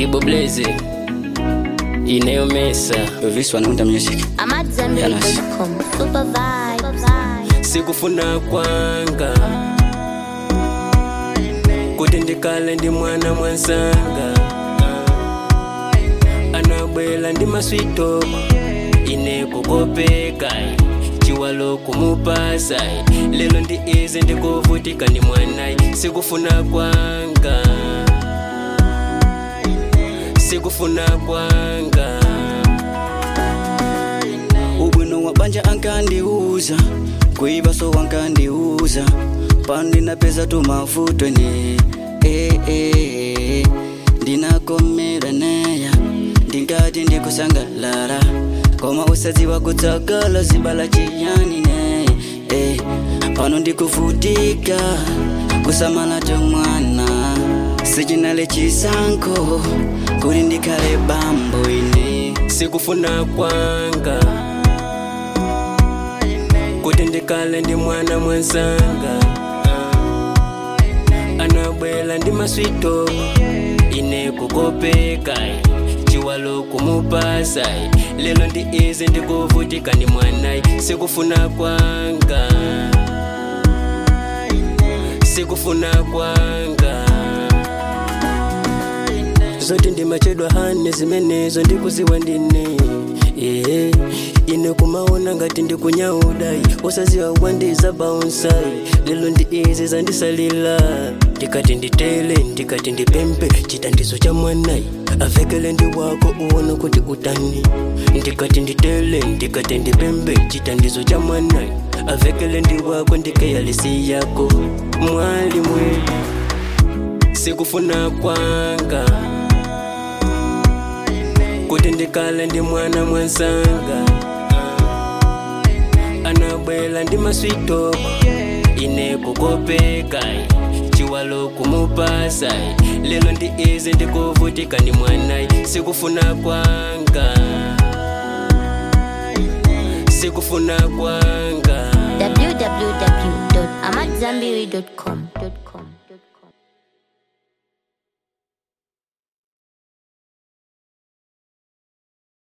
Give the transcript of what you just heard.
Kibo Blaze inayomesa This one under music. I'm at Zenbury.com. Super vibes. sikufuna kwanga kuti ndikale ndi mwana mwansanga anabwela ndi maswito ine kukopeka chiwalo kumupasa lelo ndi izi ndikuvutika ndi mwanayi sikufuna kwanga sikufuna kwanga ubwino wa banja ankandiuza kuiba so wankandiuza pandi napeza tu mavuto ene eh, eh, ndinakomera neya ndingati ndikusangalala koma usadziwa kutsagala zibala chiyani ne eh, pano ndikuvutika kusamala tomwana sichinale chisankho kuti ndikhale bambo ine sikufuna kwanga kuti ndikale ndi mwana mwansanga anabwela ndi maswito ine kukopeka chiwalo kumupasa lelo ndi izi ndikuvutika ndi mwanayi sikufuna kwanga sikufuna kwanga zoti ndimachedwa hane zimenezo ndikuziwa ndine yeah. ine kumaona ngati ndikunyaudayi usaziwa wandiza baunsai lelo ndi izi zandisalila ndikati nditele ndikati ndipempe chitandizo cha mwanayi avekele ndi wako uwona kuti utani ndikati nditele ndikati ndipempe chitandizo cha mwanayi avekele ndi wako ndikeyalisi yako mwali mwe sikufuna kwanga kuti ndikale ndi mwana mwansanga anabwela ndi maswito ine kukopeka chiwalo kumupasa lelo ndi izi ndikuvutika ndi mwanayi sikufuna kwanga sikufuna kwanga www.amatzambiri.com.